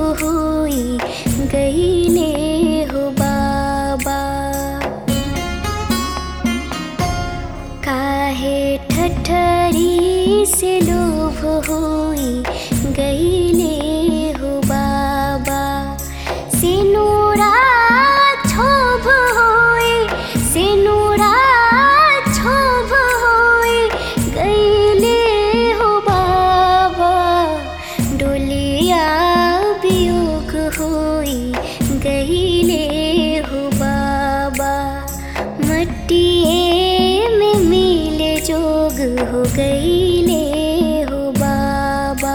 होई गईले हो बाबा काहे ठठरी से लोभ होई गईले हो बाबा सिनुरा क्षोभ होई सिनुरा क्षोभ होई गईले हो बाबा डोलिया वियोग होई गईले हो बाबा मट्टिए में मिले जोग हो गईले हो बाबा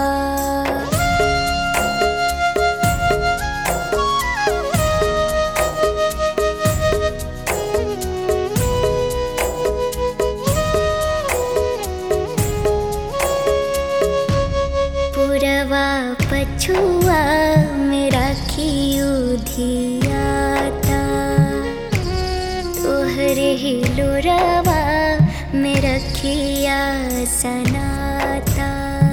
पुरवा पछुआ में राखियो धियाता तोहरे ही लोरवा में रखिया सनाता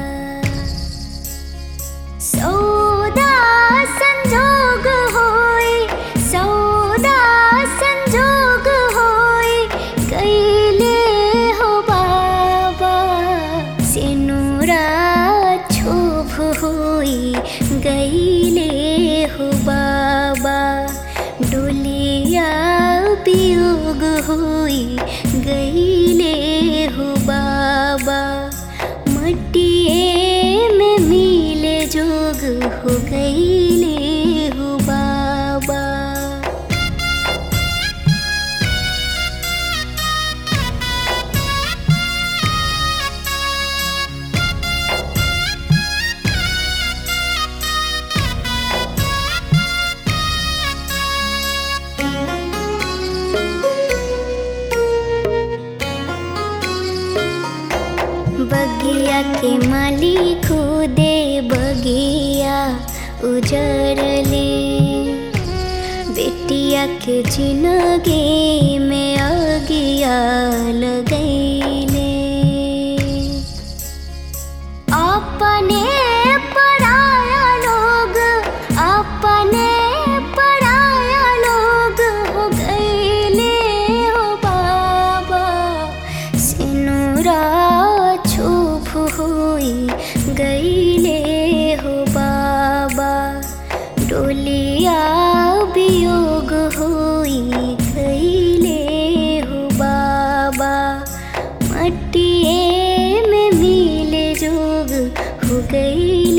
सौदा संजोग होई सौदा संजोग होई कैले हो बाबा सिनुरा क्षोभ होई गईले हो बाबा डोलिया वियोग होई गईले हो बाबा मट्टिए में मिले जोग हो गईले हो बाबा बगिया के मालिक दे बगिया उजरले बेटिया के जिंदगी में अगिया लगैले अपने पराया लोग अपने पराया लोग हो गईले हो बाबा सिनुरा छुप होई गईले हो बाबा डोलिया वियोग होई गईले हो बाबा मट्टिए में मिले जोग हो गई